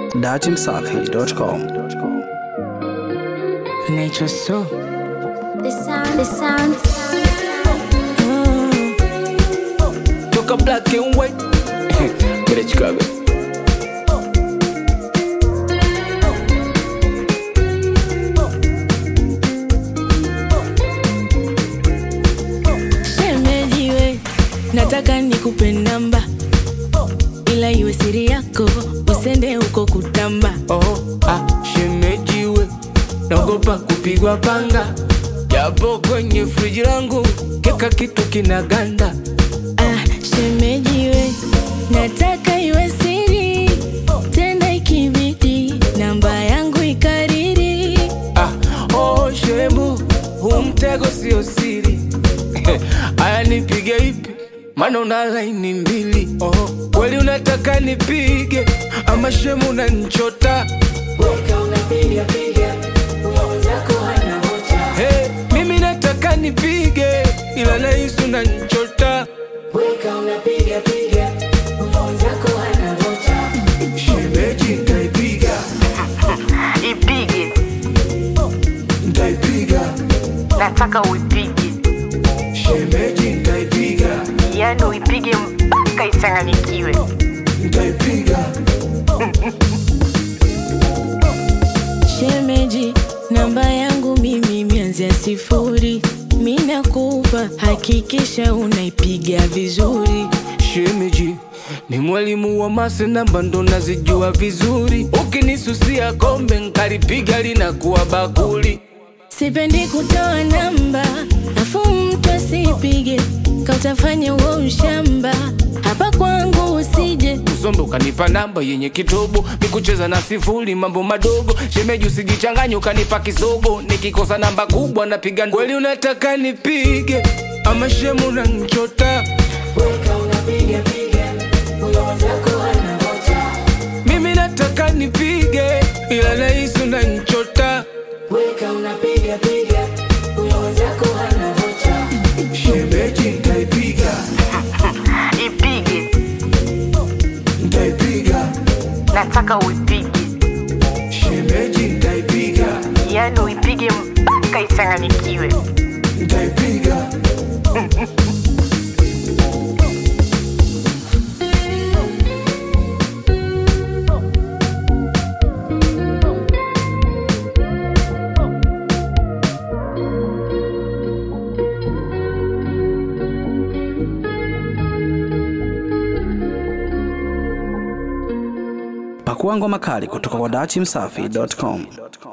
datimsafi.com. Nature so. The sound, the sound. Toka black and white. Kule Chicago. Shemejiwe, nataka nikupe namba, ila iwe siri yako, usende huko kutamba. Oh, ah, shemejiwe. Naogopa kupigwa panga. Japo kwenye friji langu keka kitu kinaganda. Ah, shemejiwe, nataka iwe siri, tena ikibidi namba yangu ikariri. Ah, oh, shemu, huu mtego sio siri. Aya nipige ipi? Maana una laini mbili. Oh, kweli unataka nipige ama shemu unanichota? Hey, mimi nataka nipige ila nahisi unanichota. Shemeji nitaipiga, ipige nitaipiga. nataka uipige Shemeji nitaipiga, yani uipige mpaka ichanganyikiwe nitaipiga. Shemeji, namba yangu mimi mianzia sifuri, mi nakupa, hakikisha unaipiga vizuri. Shemeji ni mwalimu wa mase namba ndo nazijua vizuri. Ukinisusia kombe nkalipiga linakuwa bakuli. Sipendi kutoa namba, afu mtu asipige, kautafanya uo ushamba. Hapa kwangu usije, Usombe ukanipa namba yenye kitobo, mikucheza na sifuri, mambo madogo. Shemeji usijichanganye ukanipa kisogo, nikikosa namba kubwa napiga. Kweli unataka nipige ama shemu unanichota? Mimi nataka nipige ila nahisi unanichota. Shemeji nitaipiga, ipige nitaipiga. nataka uipige Shemeji nitaipiga, yani uipige mpaka ichanganyikiwe nitaipiga. Pakua ngoma kali kutoka kwa datimsafi.com.